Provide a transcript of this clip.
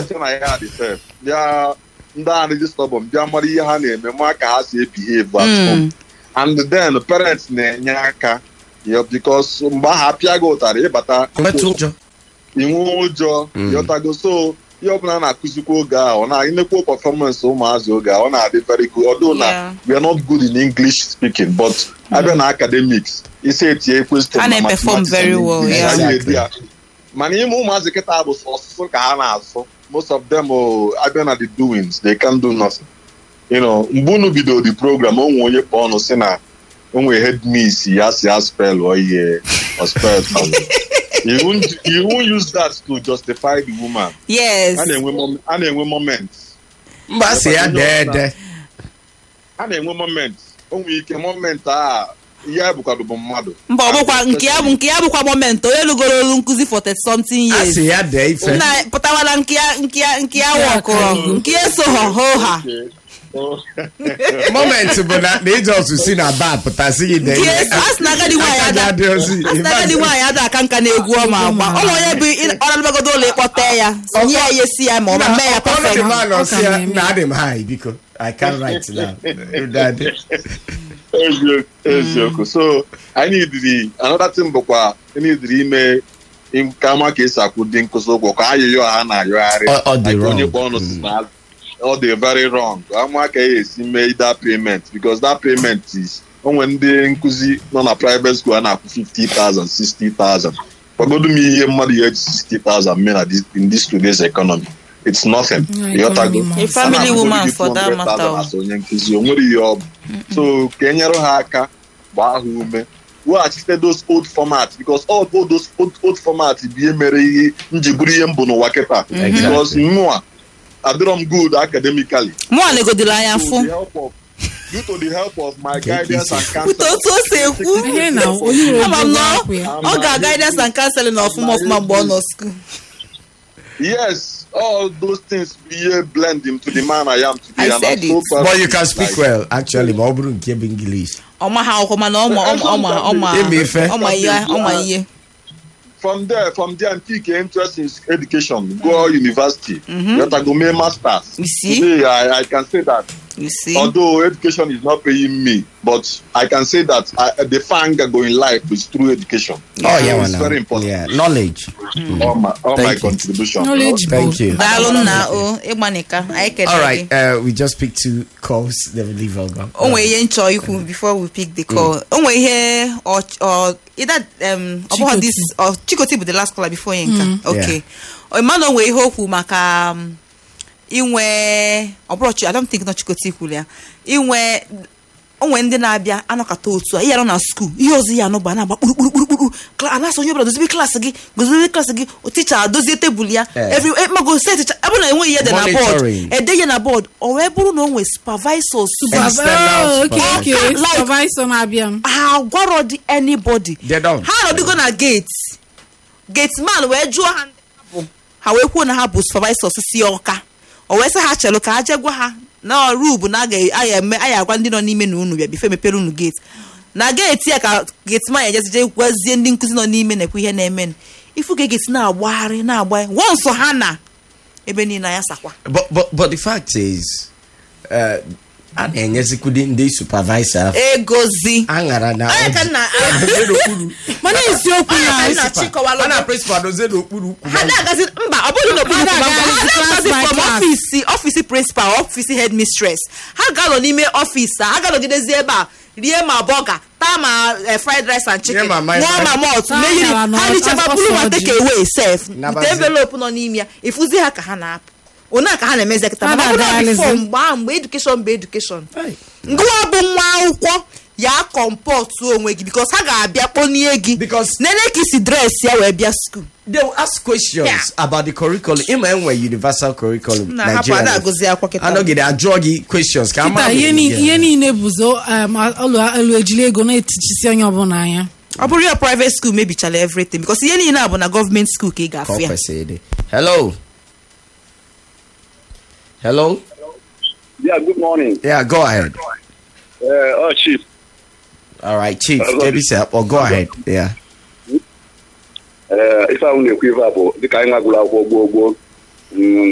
sị na ya dị sef bịa ndị a dị stọbọn bịa mara ihe ha na-eme ma ka ha si ebihave at Mm. home and then parents na-enye aka ya because mgbe ahụ apịa gị ụtarị ịbata Metụ ụjọ. inwe ụjọ Mm. yọtago so ihe ọbụla na-akụzikwa oge ahụ ọ na-enekwa performance ụmụazị oge ahụ ọ na-adị very good although na Yeah. we are not good in English speaking but abịa na academics isi etinye question Ha na na-perform mathematics very and well, English, yeah. anyị edi ya. mana ime ụmụazị kịta bụ ọsụsụ ka ha na-asụ most of them oh, abịa na the doings they can do nothing you know mgbe unu bidoro the program onwe onye kpọ ọnụ si na onwe headmiss ya si ya spell or ihe or spell you won't you won't use that to justify the woman yes a na-enwe mom- a na-enwe moment Mba asị ya dee ede. a na-enwe moment o nwere ike moment a ihe bụkwado bụ mmadụ mba ọ bụkwa nke ya bụ nke ya bụkwa moment onye lụgoro olu nkụzi for 30 something years Asị ya dee ife. nna pụtawala nke ya nke ya nke ya wọkụrụ nke ya so ha ho ha Moment bụ na na ịjọs si na bar pụta sị gị dee nke ihe. a sị na agadi nwaanyị Aka gị ada adịghịzi. a sị na agadi nwaanyị ada aka nka na-egwu ọma agba ọ na onye bụ ọ na-alụbagodo ụlọ ịkpọta ya nye ya ihe si ya ma ọ ma mee ya Ọ dị perfect mma na ọ sị ya, Ọ ka na-eme. na adị m high biko. I can't write now. Daddy. eziokwu eziokwu so anyị nidiri another thing bụkwa nidiri ime im- ka ama ka esi akwụ dị nkụzi ụgwọ ka ayịyọ ha na-ayọgharị Ọ- ọ dị Like onye wrong. kpọ ọnụ si na ọ dị very wrong ama ka ya esi mee that payment because that payment is onwe ndị nkụzi nọ na private school a na-akwụ 50,000 60,000 gwagodu m ihe mmadụ ya eji 60,000 mee na this- in this today's economy it's nothing Yeah, Ịghọtago? economy A family A na-akwụgoro woman gị for that 200,000 matter. as onye nkụzi o nwere ihe ọ bụ so ka e nyere ha aka gbaa ha ume weghachite those old formats because all all those old, old formats bụ ihe mere ihe nji bụrụ ihe mbụ n'ụwa kịta because mụa adịrọ m good academically mụnwa negodoro anya Due to fụ the help of- due to the help of my Take it guidance and easy. pụta counseling otu o si ekwu Ihe na onye nwere ama m na ego ọ- akwụ ya. ọ ga-aga guidance and counseling ọfụma ọfụma mgbe ọ nọ skuul yes all those things bụ ihe blend him to the man I am today I and said I'm so it. proud But of you it. can speak Like, well actually ma ọ bụrụ nke bụ English. ọma ha akwụkwọ mana ọma ọma ọma ọma Ime ife. ọma ihe ọma ihe from there from there and pick interest in education go university you have to go make masters You see? today I, I can say that you see although education is not paying me but I can say that I, the fang I go in life is through education Oh yeah, it's well, very now. important Yeah, knowledge. all my all my Thank you. contribution Knowledge Thank both. you. daalụ nna o ịgbanika anyị All kedere right, uh, we just picked two calls. Then we leave our go. o nwere ihe nchọ ikwu before we pick the call o nwere ihe ọ ọ ịda um, ọ bụghị Chikoti. this ọ chikoti bụ the last caller before ihe nka okay Yeah. mmadụ o nwere ihe okwu maka um, inwe ọ bụrụ chi I don't think na chikoti kwuru ya inwe onwe ndị na-abịa anọkọta otu a ihe anọ na skuul ihe ọzọ ya anọ bụ a na-agba kpurukpurukpuru anasị onye ọbụla dozibe klaasị gị gozibe klaasị gị ticha adozie tebụl ya Eh. every eh, mago set ticha ebe na enweghị ihe dị na bọọdụ Monitoring. ede ihe na bọọdụ o wee bụrụ na o nwee supervisors External Oh, okay, okay. Like- Supervisor na-abịa m. ha gwarọ dị anybody They don't. ha nọdụgo na gate gate man wee jụọ ha ndị ha bụ ha wee kwuo na ha bụ supervisors si ọka o wee sị ha chelụ ka ha jee gwa ha na ọrụ bụ na a ga- a ya eme a ya agwa ndị nọ n'ime na unu bịa bife mepere unu gate na gate ya ka gate man ejezi jee gwazie ndị nkụzi nọ n'ime na-ekwu ihe na-eme ifu ga gate na-agbagharị na-agbagharị wọnsọ ha na ebe niile ya sakwa But but but the fact is, uh, a na-enyezikwudi ndị supervisor egozi aṅara na Onye ka nna dozie n'okpuru mana eziokwu Onye ka na nna chịkọwalụ a na principal dozie n'okpuru ukwu ha na-agazi mba ọ bụrụ na okpuru Ha ụkwụ na-agazi ha class na-agazi by from class. ọfisi ọfisi prịnsịpal ọfisi hedmistress ha ga-anọ n'ime ọfisi a ha ga-anọgidezi ebe a rie ma bọga taa ma eh, fried rice and chicken Rie ma ma- ṅụọ ma malt Taa mehiri ya na ha richakwa ọsọ bụrụ ma ọjị. take away sef Nabazi. ite envelope nọ n'ime ya ịfụzi ha ka ha na-apụ one ka ha na-emezi kịta Ha mana ọ bụrụ na-agagharịzi. bifo mgbe ahụ mgbe edukeshọn bụ edukeshọn Hey. ngụwa bụ nwa akwụkwọ ya kọmpọtụ onwe gị bikos ha ga-abịa kponie gị Because- nene ka isi dres ya wee bịa skuul they will ask questions Yeah. about the curriculum ịma enwe universal curriculum na hapụ ada agụzi akwụkwọ kịta anọgide ajụọ gị questions ka ama kịta ihe ni- ihe niile bụzi um, ụlọ elu ejili ego na-etichisi onye ọbụla anya ọ bụrụ ya private school mebichala everything because ihe niile a bụ na gọọmenti school ka ị ga-afụ ya hello hello Yeah, good morning. yeah go ahead Uh, oh, Chief. all right chief Hello. kebisa or go ahead yeah Uh, ife ahụ na-ekwu ife a bụ dịka anyị nwagụrụ akwụkwọ gboo gboo mm,